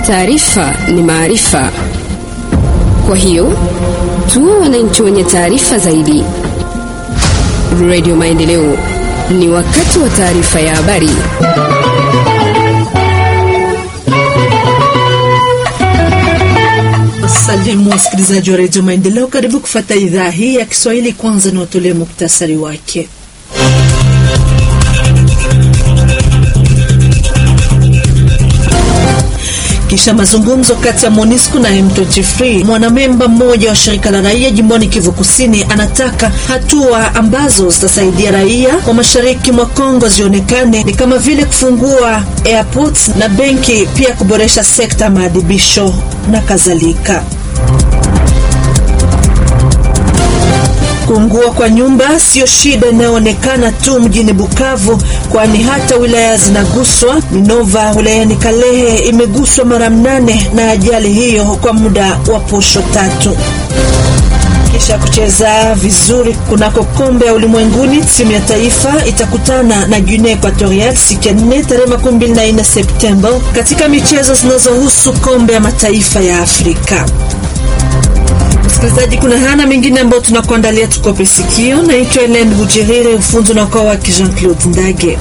Taarifa ni maarifa, kwa hiyo tuwe wananchi wenye taarifa zaidi. Radio Maendeleo, ni wakati wa taarifa ya habari. Salimu wasikilizaji wa redio Maendeleo, karibu kufata idhaa hii ya Kiswahili. Kwanza ni watolee muktasari wake. Kisha mazungumzo kati ya MONUSCO na M23, mwanamemba mmoja wa shirika la raia jimboni Kivu Kusini anataka hatua ambazo zitasaidia raia wa mashariki mwa Kongo zionekane ni kama vile kufungua airports na benki, pia kuboresha sekta ya maadhibisho na kadhalika. Kuungua kwa nyumba siyo shida inayoonekana tu mjini Bukavu, kwani hata wilaya zinaguswa. Minova wilayani Kalehe imeguswa mara mnane na ajali hiyo kwa muda wa posho tatu. Kisha kucheza vizuri kunako kombe ya ulimwenguni, timu ya taifa itakutana na Guinea Equatorial siku ya nne tarehe makumi mbili na nne Septemba katika michezo zinazohusu kombe ya mataifa ya Afrika. Msikilizaji, kuna hana mengine ambayo tunakuandalia, tukope sikio. Naitwa Elen Bujirire, ufunzi na kwa waki Jean Claude Ndage.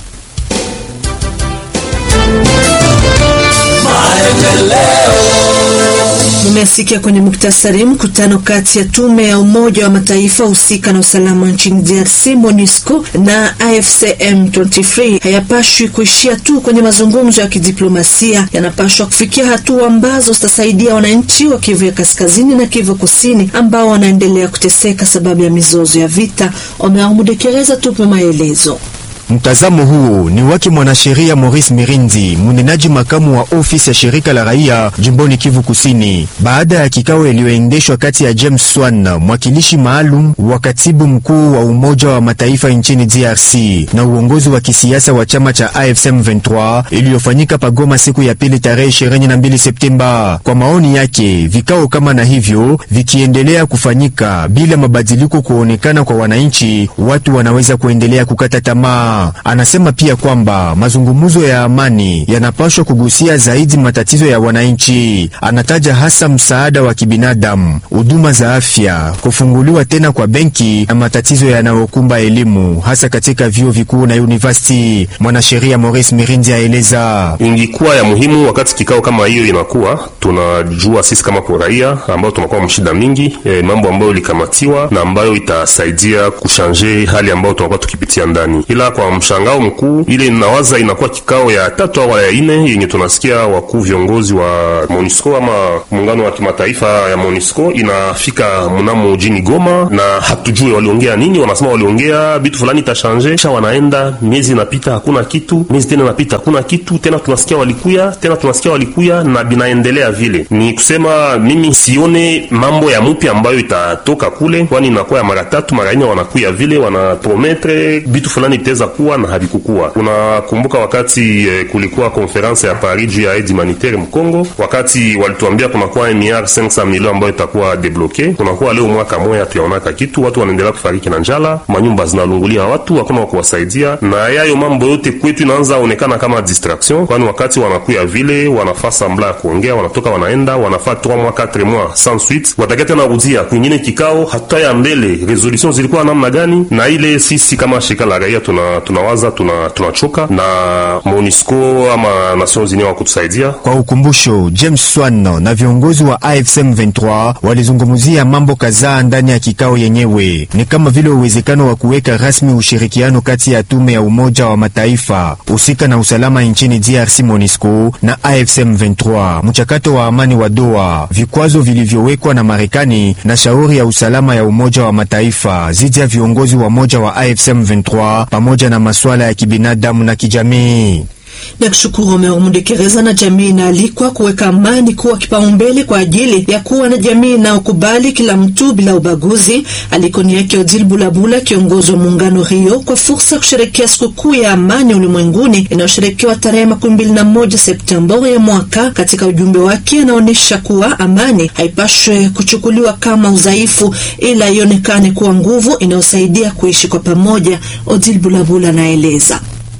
Mumesikia kwenye muktasari, mkutano kati ya tume ya Umoja wa Mataifa husika na usalama nchini DRC MONUSCO na AFCM 23 hayapashwi kuishia tu kwenye mazungumzo ya kidiplomasia, yanapashwa kufikia hatua ambazo zitasaidia wananchi wa Kivu ya kaskazini na Kivu kusini ambao wanaendelea kuteseka sababu ya mizozo ya vita. Wameamudekereza tupe maelezo. Mtazamo huu ni wake mwanasheria Maurice Mirindi, mnenaji makamu wa ofisi ya shirika la raia jimboni Kivu Kusini, baada ya kikao iliyoendeshwa kati ya James Swan, mwakilishi maalum wa katibu mkuu wa Umoja wa Mataifa nchini DRC na uongozi wa kisiasa wa chama cha AFSM 23 iliyofanyika pagoma siku ya pili tarehe 22 Septemba. Kwa maoni yake, vikao kama na hivyo vikiendelea kufanyika bila mabadiliko kuonekana kwa wananchi, watu wanaweza kuendelea kukata tamaa. Anasema pia kwamba mazungumzo ya amani yanapaswa kugusia zaidi matatizo ya wananchi. Anataja hasa msaada wa kibinadamu, huduma za afya, kufunguliwa tena kwa benki na matatizo yanayokumba elimu hasa katika vyuo vikuu na university. Mwanasheria Maurice Mirindi aeleza, ingikuwa ya muhimu wakati kikao kama hiyo inakuwa, tunajua sisi kama kwa raia ambao tunakuwa mshida mingi e, mambo ambayo ilikamatiwa na ambayo itasaidia kushanje hali ambayo tunakuwa tukipitia ndani, ila kwa mshangao mkuu ile inawaza inakuwa kikao ya tatu au ya ine yenye tunasikia wakuu viongozi wa MONUSCO ama muungano wa kimataifa ya MONUSCO inafika mnamo jini Goma, na hatujue waliongea nini. Wanasema waliongea vitu fulani itashanje, kisha wanaenda, miezi inapita hakuna kitu, miezi tena inapita hakuna kitu tena, tunasikia walikuya tena, tunasikia walikuya na binaendelea vile. Ni kusema mimi sione mambo ya mpya ambayo itatoka kule, kwani inakuwa ya mara tatu mara nne wanakuya vile, wanaprometre vitu fulani itaweza kuwa na havikukuwa. Unakumbuka wakati eh, kulikuwa konferanse ya Paris juu ya aide humanitaire Mkongo, wakati walituambia kunakuwa miliard 500 milioni ambayo itakuwa debloke. Kunakuwa leo mwaka moja tuyaonaka kitu, watu wanaendelea kufariki na njala, manyumba zinalungulia watu, hakuna wa kuwasaidia, na yayo mambo yote kwetu inaanza onekana kama distraction, kwani wakati wanakuya vile wanafaa sambla ya kuongea, wanatoka wanaenda, wanafaa 3 mois 4 mois sans suite, watakia tena rudia kwingine kikao, hatuta ya mbele resolution zilikuwa namna gani, na ile sisi kama shirika la raia tuna tunawaza tunachoka tuna na MONUSCO ama Nations Unies wa kutusaidia. Kwa ukumbusho, James Swan na viongozi wa AFSM 23 walizungumzia mambo kadhaa ndani ya kikao yenyewe, ni kama vile uwezekano wa kuweka rasmi ushirikiano kati ya tume ya Umoja wa Mataifa husika na usalama nchini DRC MONUSCO na AFSM 23, mchakato wa amani wa Doha, vikwazo vilivyowekwa na Marekani na shauri ya usalama ya Umoja wa Mataifa zidi ya viongozi wa moja wa AFSM 23 pamoja na masuala ya kibinadamu na kijamii. na kushukuru Omeomundekereza na jamii inaalikwa kuweka amani kuwa kipaumbele kwa ajili ya kuwa na jamii inayokubali kila mtu bila ubaguzi. Alikoni yake Odile Bulabula, kiongozi wa muungano hiyo, kwa fursa ya kusherekea sikukuu ya amani ulimwenguni inayosherekewa tarehe makumi mbili na moja Septemba ya mwaka. Katika ujumbe wake, anaonyesha kuwa amani haipashwe kuchukuliwa kama udhaifu, ila ionekane kuwa nguvu inayosaidia kuishi kwa pamoja. Odile Bulabula anaeleza.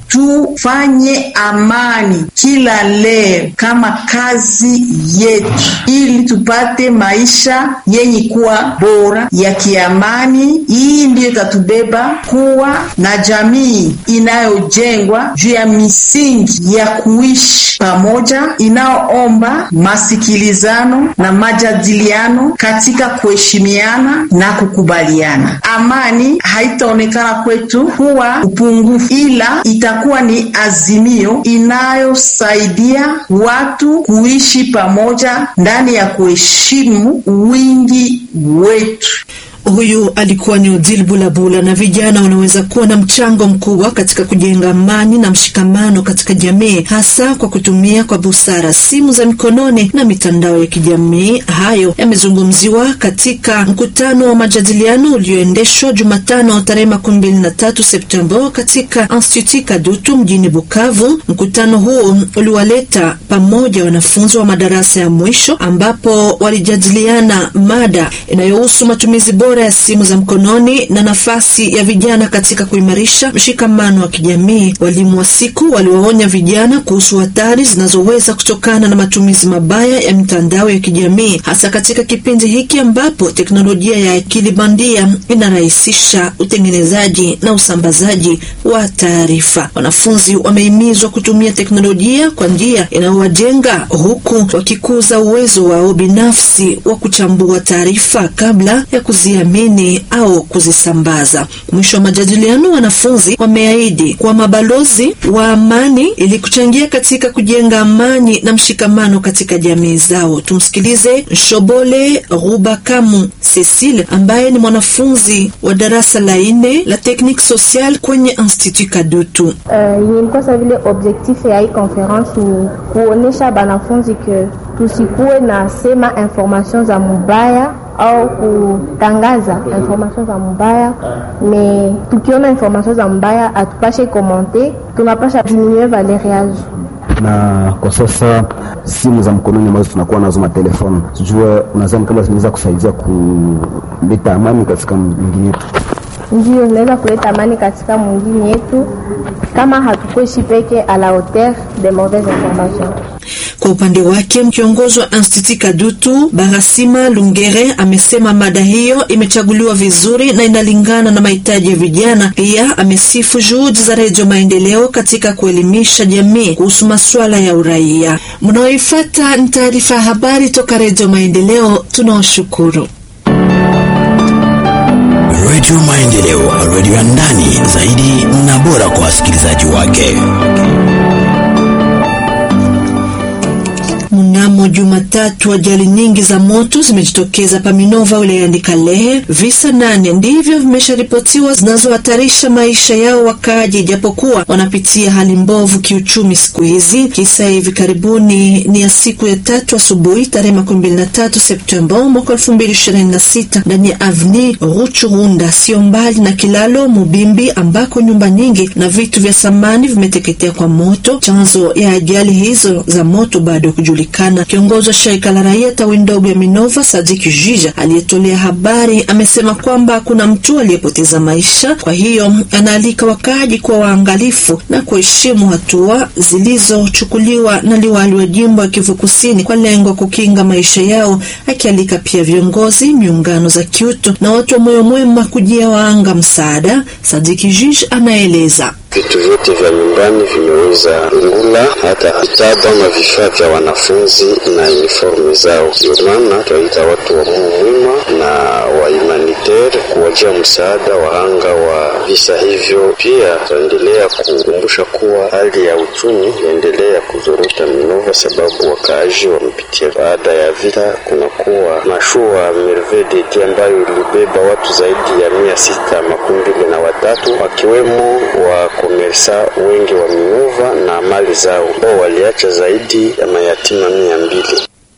tufanye amani kila leo kama kazi yetu, ili tupate maisha yenye kuwa bora ya kiamani. Hii ndiyo itatubeba kuwa na jamii inayojengwa juu ya misingi ya kuishi pamoja, inayoomba masikilizano na majadiliano katika kuheshimiana na kukubaliana. Amani haitaonekana kwetu kuwa upungufu, ila itakuwa ni azimio inayosaidia watu kuishi pamoja ndani ya kuheshimu wingi wetu. Huyu alikuwa ni Odile Bulabula. Na vijana wanaweza kuwa na mchango mkubwa katika kujenga amani na mshikamano katika jamii, hasa kwa kutumia kwa busara simu za mikononi na mitandao ya kijamii. Hayo yamezungumziwa katika mkutano wa majadiliano ulioendeshwa Jumatano tarehe makumi mbili na tatu Septemba katika Institut Kadutu mjini Bukavu. Mkutano huu uliwaleta pamoja wanafunzi wa madarasa ya mwisho, ambapo walijadiliana mada inayohusu matumizi bora ya simu za mkononi na nafasi ya vijana katika kuimarisha mshikamano wa kijamii. Walimu wa siku waliwaonya vijana kuhusu hatari zinazoweza kutokana na matumizi mabaya ya mitandao ya kijamii, hasa katika kipindi hiki ambapo teknolojia ya akili bandia inarahisisha utengenezaji na usambazaji wa taarifa. Wanafunzi wamehimizwa kutumia teknolojia kwa njia inayowajenga huku wakikuza uwezo wao binafsi wa kuchambua taarifa kabla ya kuziamini au kuzisambaza. Mwisho wa majadiliano, wanafunzi wameahidi kuwa mabalozi wa amani ili kuchangia katika kujenga amani na mshikamano katika jamii zao. Tumsikilize Shobole Rubakamu Cecile ambaye ni mwanafunzi wa darasa la nne la technique sociale kwenye Institut Kadutu. Uh, ilikuwa sa vile objectif ya hii conference ni kuonesha banafunzi ke tusikuwe na sema information za mubaya au kutangaza information za mbaya. Me tukiona information za mbaya atupashe komante, tunapasha diminue valeur yazo. Na kwa sasa simu za mkononi ambazo tunakuwa nazo matelefoni, sijue unadhani kama zinaweza kusaidia kuleta amani katika mji yetu? Ndio, inaweza kuleta amani katika mwingine yetu kama hatukuishi peke a la hauteur de mauvaise information. Kwa upande wake kiongozi wa Institut Kadutu Barasima Lungere amesema mada hiyo imechaguliwa vizuri na inalingana na mahitaji ya vijana. Pia amesifu juhudi za Redio Maendeleo katika kuelimisha jamii kuhusu masuala ya uraia. Mnaoifuata ni taarifa ya habari toka Redio Maendeleo. Tunawashukuru. Redio Maendeleo, redio ya ndani zaidi na bora kwa wasikilizaji wake. Mnamo Jumatatu, ajali nyingi za moto zimejitokeza Paminova wilayani Kalehe. Visa nane ndivyo vimesharipotiwa zinazohatarisha maisha yao wakaaji, ijapokuwa wanapitia hali mbovu kiuchumi siku hizi. Kisa hivi karibuni ni ya siku ya tatu asubuhi tarehe makumi mbili na tatu Septemba mwaka elfu mbili ishirini na sita ndani ya avni Ruchurunda, sio mbali na kilalo Mubimbi, ambako nyumba nyingi na vitu vya samani vimeteketea kwa moto. Chanzo ya ajali hizo za moto bado kujulikana. Kiongozi wa shirika la raia tawi ndogo ya Minova, Sadiki Jija, aliyetolea habari amesema kwamba hakuna mtu aliyepoteza maisha. Kwa hiyo anaalika wakaaji kuwa waangalifu na kuheshimu hatua zilizochukuliwa na liwali wa jimbo ya Kivu Kusini kwa lengo kukinga maisha yao, akialika pia viongozi, miungano za kiutu na watu wa moyo mwema kujia waanga msaada. Sadiki Jija anaeleza vitu vyote vya nyumbani vimeweza ngula, hata vitabu ama vifaa vya wanafunzi na uniforme zao. Ndio maana twaita watu wa Mungu mwema na wa humanitaire kuwajia msaada wahanga wa visa hivyo. Pia tutaendelea kukumbusha kuwa hali ya uchumi inaendelea kuzorota Minova, sababu wakaaji wamepitia baada ya vita. Kunakuwa mashua Merveille ambayo ilibeba watu zaidi ya mia sita makumi mbili na watatu wakiwemo wa komersa wengi wa Minova na mali zao ambao waliacha zaidi ya mayatima mia mbili.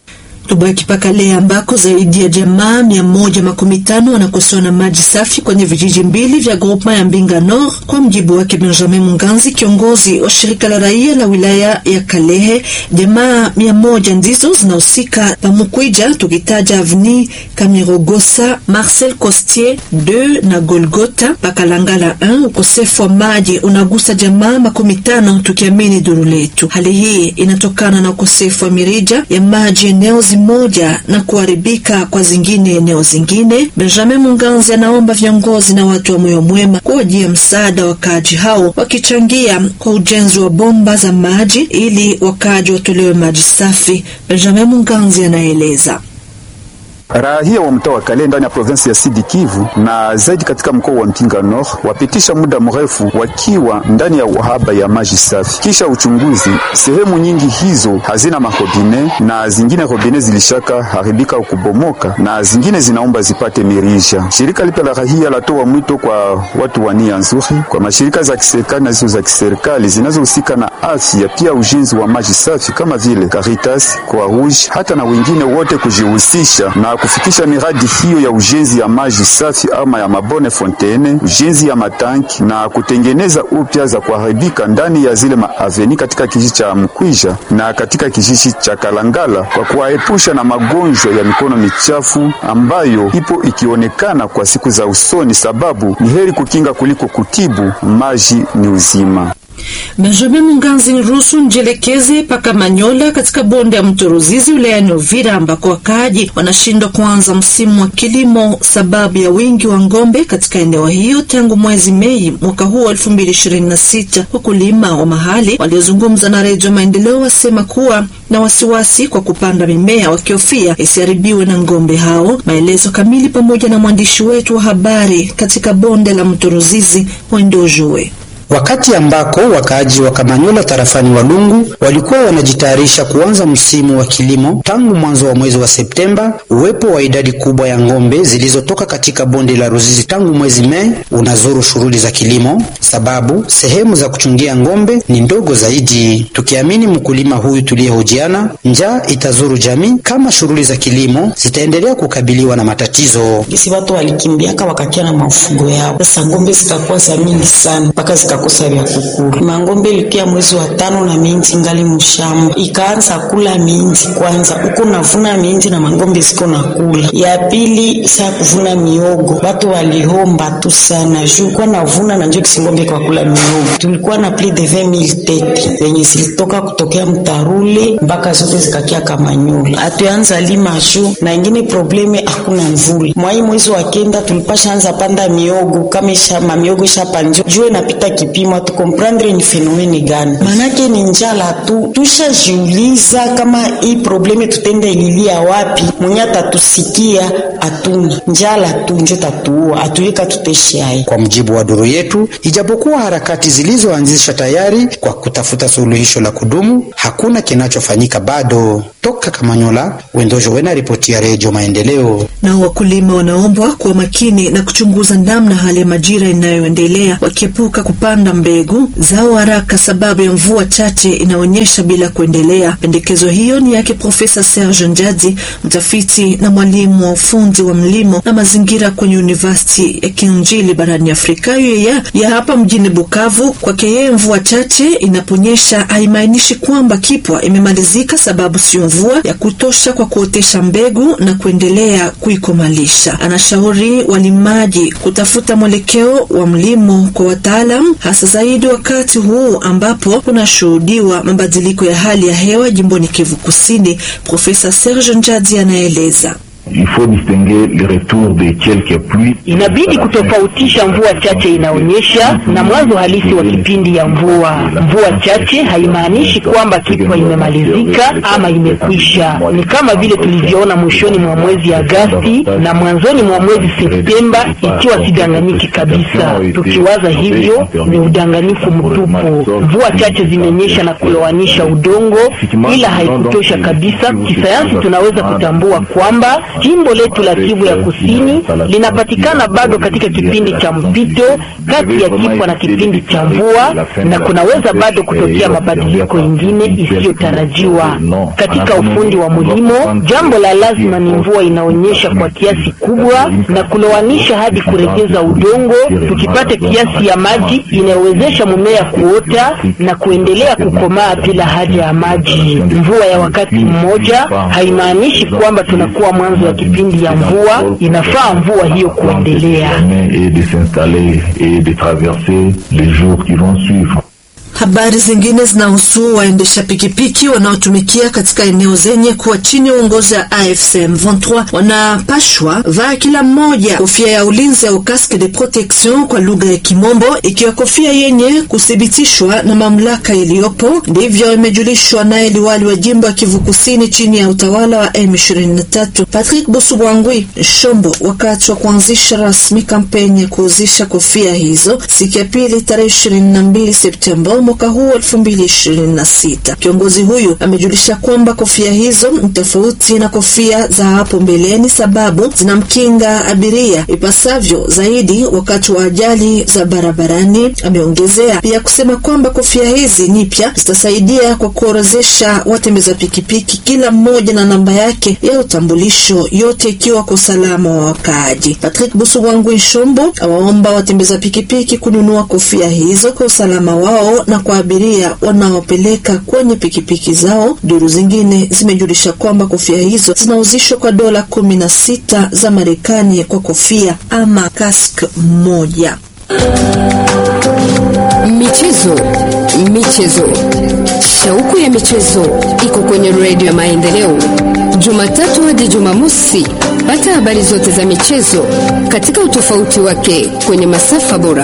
Tubaki paka leo ambako zaidi ya jamaa mia moja makumi tano wanakosewa na maji safi kwenye vijiji mbili vya groupement ya Mbinga Nord, kwa mjibu wake Benjamin Munganzi, kiongozi wa shirika la raia la wilaya ya Kalehe. Jamaa mia moja ndizo zinahusika pamukwija, tukitaja Avni Kamirogosa, Marcel Costier 2 na Golgota Pakalangala 1. Ukosefu wa maji unagusa jamaa makumi tano, tukiamini duru letu. Hali hii inatokana na ukosefu wa mirija ya maji eneo zimoja na kuharibika kwa zingine eneo zingine. Benjamin Munganzi anaomba viongozi na watu wa moyo mwema kuwajia msaada wakaaji hao, wakichangia kwa ujenzi wa bomba za maji ili wakaaji watolewe maji safi. Benjamin Munganzi anaeleza. Raia wa mtaa wa Kale ndani ya provinsi ya Sud Kivu na zaidi katika mkoa wa Mpinga Nord wapitisha muda mrefu wakiwa ndani ya uhaba ya maji safi. Kisha uchunguzi, sehemu nyingi hizo hazina marobine na zingine robine zilishaka haribika au kubomoka na zingine zinaomba zipate mirija. Shirika lipe la raia latoa mwito kwa watu wa nia nzuri, kwa mashirika za kiserikali na zisizo za kiserikali zinazohusika na afya, pia ujenzi wa maji safi kama vile Caritas, Croix Rouge, hata na wengine wote kujihusisha na kufikisha miradi hiyo ya ujenzi ya maji safi ama ya mabone fontaine, ujenzi ya matanki na kutengeneza upya za kuharibika ndani ya zile maaveni katika kijiji cha Mkwija na katika kijiji cha Kalangala, kwa kuwaepusha na magonjwa ya mikono michafu ambayo ipo ikionekana kwa siku za usoni, sababu ni heri kukinga kuliko kutibu. Maji ni uzima. Benjamin Munganzi ni ruhusu njielekeze paka Manyola katika bonde ya mto Ruzizi wilayani Uvira ambako wakaaji wanashindwa kuanza msimu wa kilimo sababu ya wingi wa ng'ombe katika eneo hiyo tangu mwezi Mei mwaka huu wa 2026. Wakulima wa mahali waliozungumza na Redio Maendeleo wasema kuwa na wasiwasi kwa kupanda mimea wakihofia isiharibiwe na ng'ombe hao. Maelezo kamili pamoja na mwandishi wetu wa habari katika bonde la mto Ruzizi Wendojoe. Wakati ambako wakaaji wa Kamanyola tarafani Walungu walikuwa wanajitayarisha kuanza msimu wa kilimo tangu mwanzo wa mwezi wa Septemba, uwepo wa idadi kubwa ya ng'ombe zilizotoka katika bonde la Ruzizi tangu mwezi Mei unazuru shughuli za kilimo, sababu sehemu za kuchungia ng'ombe ni ndogo zaidi. Tukiamini mkulima huyu tuliyehojiana, njaa itazuru jamii kama shughuli za kilimo zitaendelea kukabiliwa na matatizo. Gisi watu walikimbiaka wakakia na mafugo yao, sasa ng'ombe zitakuwa za mingi sana mpaka zika kosa vya kukula. Mangombe ilikia mwezi wa tano na minji ngali mshamba, ikaanza kula minji kwanza, uko navuna minji na mangombe ziko na kula. Ya pili saa kuvuna miogo, watu walihomba tu sana juu kwa navuna na njoo kisingombe kwa kula miogo. Tulikuwa na plus de 20000 tete zenye zilitoka kutokea Mtarule mpaka zote zikakia Kamanyola. Hatuanza lima juu na ingine probleme, hakuna mvula. Mwai mwezi wa kenda tulipasha anza panda miogo kama isha mamiogo ishapanjwa juu inapita kipimo tukomprendre ni fenomeni gani? Manake ni njala tu. Tushajiuliza kama hii probleme tutende ililia wapi? Mwenye atatusikia atuna njala tu njo tatuua atulika tuteshe hai. Kwa mujibu wa duru yetu, ijapokuwa harakati zilizoanzisha tayari kwa kutafuta suluhisho la kudumu, hakuna kinachofanyika bado. Toka Kamanyola, Wendojo Wena, ripoti ya Redio Maendeleo. Na wakulima wanaombwa kuwa makini na kuchunguza namna hali ya majira inayoendelea wakiepuka kupanda mbegu zao haraka sababu ya mvua chache inaonyesha bila kuendelea. Pendekezo hiyo ni yake Profesa Serge Njadzi, mtafiti na mwalimu wa ufundi wa mlimo na mazingira kwenye University ya Kinjili barani Afrika ya, ya hapa mjini Bukavu. Kwake yeye, mvua chache inaponyesha haimaanishi kwamba kipwa imemalizika, sababu sio mvua ya kutosha kwa kuotesha mbegu na kuendelea kuikomalisha. Anashauri walimaji kutafuta mwelekeo wa mlimo kwa wataalam hasa zaidi wakati huu ambapo kunashuhudiwa mabadiliko ya hali ya hewa jimboni Kivu Kusini. Profesa Serge Njadi anaeleza. Inabidi kutofautisha mvua chache inaonyesha na mwanzo halisi wa kipindi ya mvua. Mvua chache haimaanishi kwamba kipwa imemalizika ama imekwisha. Ni kama vile tulivyoona mwishoni mwa mwezi Agasti na mwanzoni mwa mwezi Septemba, ikiwa sidanganyiki kabisa. Tukiwaza hivyo ni udanganyifu mtupu. Mvua chache zimenyesha na kulowanisha udongo, ila haikutosha kabisa. Kisayansi tunaweza kutambua kwamba Jimbo letu la Kivu ya Kusini linapatikana bado katika kipindi cha mpito kati ya kipwa na kipindi cha mvua, na kunaweza bado kutokea mabadiliko ingine isiyotarajiwa katika ufundi wa mulimo. Jambo la lazima ni mvua inaonyesha kwa kiasi kubwa na kulowanisha hadi kuregeza udongo, tukipata kiasi ya maji inayowezesha mumea kuota na kuendelea kukomaa bila haja ya maji. Mvua ya wakati mmoja haimaanishi kwamba tunakuwa mwanzo ya kipindi ya mvua. Inafaa mvua hiyo kuendelea. Habari zingine zinahusu waendesha pikipiki wanaotumikia katika eneo zenye kuwa chini ya uongozi wa AFC M23 wanapashwa vaa kila mmoja kofia ya ulinzi au casque de protection kwa lugha ya Kimombo, ikiwa kofia yenye kuthibitishwa na mamlaka iliyopo. Ndivyo imejulishwa naye liwali wa jimbo ya Kivu Kusini chini ya utawala wa M23 Patrick Busubwangwi Shombo, wakati wa kuanzisha rasmi kampeni ya kuuzisha kofia hizo siku ya pili tarehe 22 Septemba mwaka huu 2026. Kiongozi huyu amejulisha kwamba kofia hizo ni tofauti na kofia za hapo mbeleni, sababu zinamkinga abiria ipasavyo zaidi wakati wa ajali za barabarani. Ameongezea pia kusema kwamba kofia hizi nipya zitasaidia kwa kuorozesha watembeza pikipiki, kila mmoja na namba yake ya utambulisho, yote ikiwa kwa usalama wa wakaaji. Patrick Busubwangu Nshombo awaomba watembeza pikipiki kununua kofia hizo kwa usalama wao na kwa abiria wanaopeleka kwenye pikipiki zao. Duru zingine zimejulisha kwamba kofia hizo zinauzishwa kwa dola kumi na sita za Marekani kwa kofia ama kask moja. Michezo, michezo, shauku ya michezo iko kwenye redio ya Maendeleo, Jumatatu hadi Jumamosi. Pata habari zote za michezo katika utofauti wake kwenye masafa bora.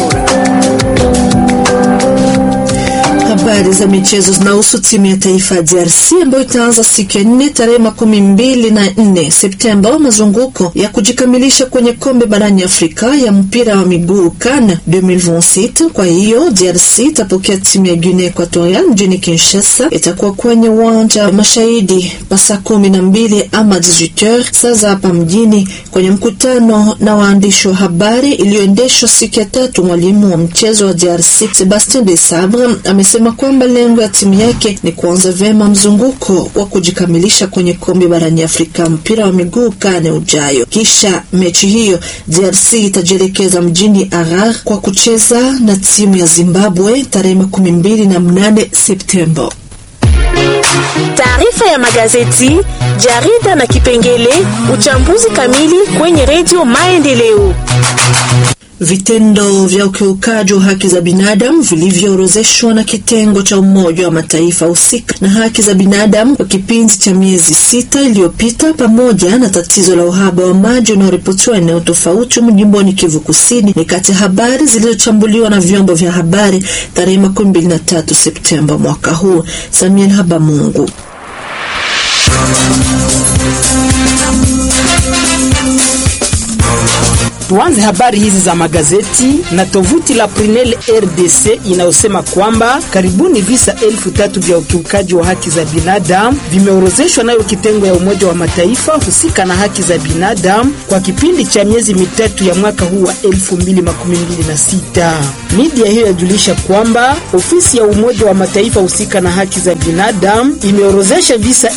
Habari za michezo zinahusu timu ya taifa ya DRC ambayo itaanza siku ya nne tarehe makumi mbili na nne Septemba mazunguko ya kujikamilisha kwenye kombe barani Afrika ya mpira wa miguu CAN 2026. Kwa hiyo DRC itapokea timu ya Guinea Equatorial mjini Kinshasa. Itakuwa kwenye uwanja wa Mashahidi pa saa kumi na mbili ama 18h saa za hapa mjini, kwenye mkutano na waandishi wa habari iliyoendeshwa siku ya tatu. Mwalimu wa mchezo wa DRC Sebastien de Sabre amesema kwamba lengo ya timu yake ni kuanza vyema mzunguko wa kujikamilisha kwenye kombe barani Afrika mpira wa miguu kane ujayo. Kisha mechi hiyo DRC itajielekeza mjini Harar kwa kucheza na timu ya Zimbabwe tarehe makumi mbili na mnane Septemba. Taarifa ya magazeti, jarida na kipengele uchambuzi kamili kwenye redio Maendeleo. Vitendo vya ukiukaji wa haki za binadamu vilivyoorozeshwa na kitengo cha Umoja wa Mataifa husika na haki za binadamu kwa kipindi cha miezi sita iliyopita, pamoja na tatizo la uhaba wa maji unaoripotiwa eneo tofauti mjimboni Kivu Kusini, ni kati ya habari zilizochambuliwa na vyombo vya habari tarehe 23 Septemba mwaka huu. Samuel Habamungu Tuanze habari hizi za magazeti na tovuti la Prinel RDC inayosema kwamba karibuni visa elfu tatu vya ukiukaji wa haki za binadamu vimeorozeshwa nayo kitengo ya Umoja wa Mataifa husika na haki za binadamu kwa kipindi cha miezi mitatu ya mwaka huu wa 2026. Media hiyo yajulisha kwamba ofisi ya Umoja wa Mataifa husika na haki za binadamu imeorozesha visa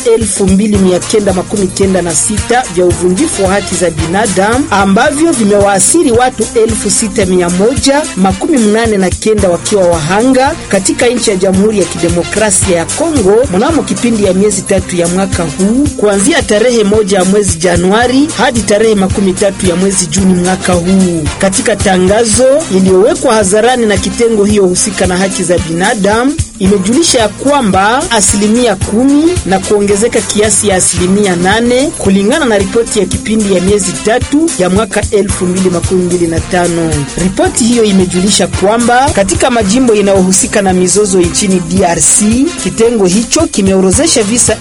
2996 vya uvunjifu wa haki za binadamu ambavyo vime waasiri watu elfu sita mia moja makumi mnane na kenda wakiwa wahanga katika nchi ya Jamhuri ya Kidemokrasia ya Kongo mnamo kipindi ya miezi tatu ya mwaka huu kuanzia tarehe moja ya mwezi Januari hadi tarehe makumi tatu ya mwezi Juni mwaka huu. Katika tangazo iliyowekwa hadharani na kitengo hiyo husika na haki za binadamu imejulisha ya kwamba asilimia kumi na kuongezeka kiasi ya asilimia nane kulingana na ripoti ya kipindi ya miezi tatu ya mwaka 2025. Ripoti hiyo imejulisha kwamba katika majimbo inayohusika na mizozo nchini DRC, kitengo hicho kimeorozesha visa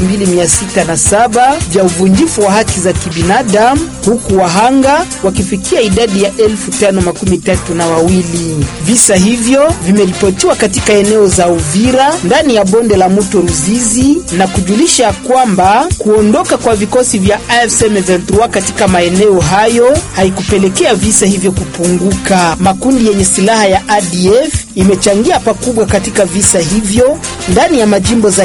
2607 vya uvunjifu wa haki za kibinadamu huku wahanga wakifikia idadi ya 5032. Visa hivyo vimeripotiwa katika eneo za la Uvira ndani ya bonde la mto Ruzizi na kujulisha kwamba kuondoka kwa vikosi vya AFC M23 katika maeneo hayo haikupelekea visa hivyo kupunguka. Makundi yenye silaha ya ADF imechangia pakubwa katika visa hivyo ndani ya majimbo za